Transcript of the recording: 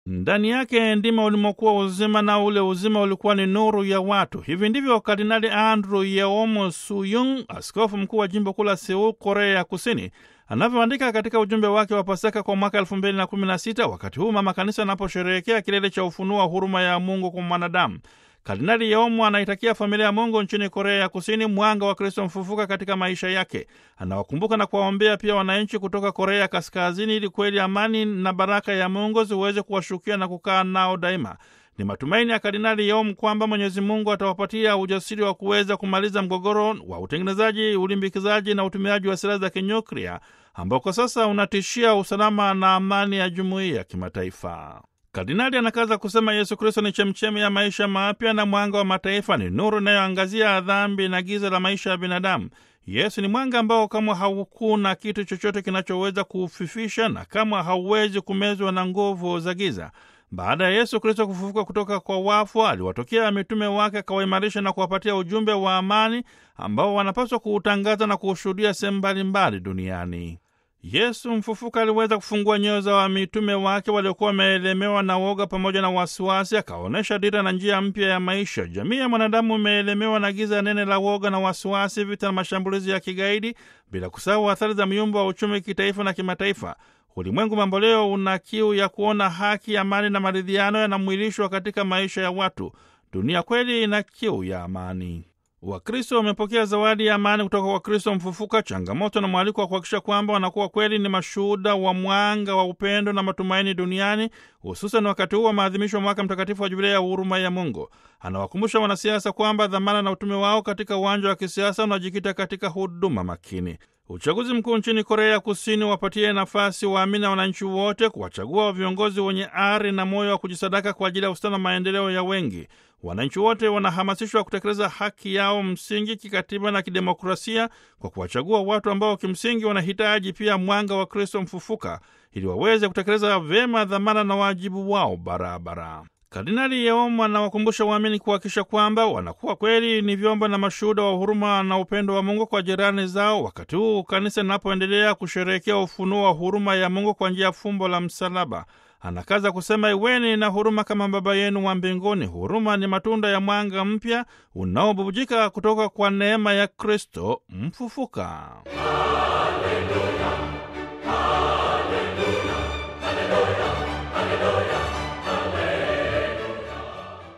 ndani yake ndimo ulimokuwa uzima, na ule uzima ulikuwa ni nuru ya watu. Hivi ndivyo Kardinali Andrew Yeomo Suyung, askofu mkuu wa jimbo kuu la Seoul, Korea ya Kusini, anavyoandika katika ujumbe wake wa Pasaka kwa mwaka elfu mbili na kumi na sita wakati huu mama kanisa anaposherehekea kilele cha ufunuo wa huruma ya Mungu kwa mwanadamu. Kardinali Yeomo anaitakia familia ya Mungu nchini Korea ya Kusini mwanga wa Kristo mfufuka katika maisha yake. Anawakumbuka na kuwaombea pia wananchi kutoka Korea Kaskazini ili kweli amani na baraka ya Mungu ziweze kuwashukia na kukaa nao daima. Ni matumaini ya Kardinali Yeomo kwamba Mwenyezi Mungu atawapatia ujasiri wa kuweza kumaliza mgogoro wa utengenezaji, ulimbikizaji na utumiaji wa silaha za kinyuklia ambao kwa sasa unatishia usalama na amani ya jumuiya ya kimataifa. Kardinali anakaza kusema Yesu Kristo ni chemchemi ya maisha mapya na mwanga wa mataifa, ni nuru inayoangazia dhambi na giza la maisha ya binadamu. Yesu ni mwanga ambao kama haukuna kitu chochote kinachoweza kuufifisha na kama hauwezi kumezwa na nguvu za giza. Baada ya Yesu Kristo kufufuka kutoka kwa wafu, aliwatokea mitume wake, akawaimarisha na kuwapatia ujumbe wa amani ambao wanapaswa kuutangaza na kuushuhudia sehemu mbalimbali duniani. Yesu mfufuka aliweza kufungua nyoyo za mitume wake waliokuwa wameelemewa na woga pamoja na wasiwasi, akaonyesha dira na njia mpya ya maisha. Jamii ya mwanadamu imeelemewa na giza nene la woga na wasiwasi, vita na mashambulizi ya kigaidi, bila kusahau athari za myumbo wa uchumi kitaifa na kimataifa. Ulimwengu mamboleo una kiu ya kuona haki, amani na maridhiano yanamwilishwa katika maisha ya watu. Dunia kweli ina kiu ya amani. Wakristo wamepokea zawadi ya amani kutoka kwa Kristo mfufuka, changamoto na mwaliko wa kuhakikisha kwamba wanakuwa kweli ni mashuhuda wa mwanga wa upendo na matumaini duniani, hususan wakati huu wa maadhimisho wa mwaka mtakatifu wa Jubilei ya huruma ya Mungu. Anawakumbusha wanasiasa kwamba dhamana na utume wao katika uwanja wa kisiasa unajikita katika huduma makini. Uchaguzi mkuu nchini Korea Kusini wapatie nafasi waamini na wananchi wote kuwachagua viongozi wenye ari na moyo wa kujisadaka kwa ajili ya ustawi na maendeleo ya wengi. Wananchi wote wanahamasishwa kutekeleza haki yao msingi kikatiba na kidemokrasia kwa kuwachagua watu ambao kimsingi wanahitaji pia mwanga wa Kristo mfufuka ili waweze kutekeleza vyema dhamana na wajibu wao barabara. Kardinali Yeomo anawakumbusha waamini kuhakikisha kwamba wanakuwa kweli ni vyombo na mashuhuda wa huruma na upendo wa Mungu kwa jirani zao, wakati huu kanisa linapoendelea kusherehekea ufunuo wa huruma ya Mungu kwa njia ya fumbo la msalaba. Anakaza kusema, iweni na huruma kama Baba yenu wa mbinguni. Huruma ni matunda ya mwanga mpya unaobubujika kutoka kwa neema ya Kristo mfufuka.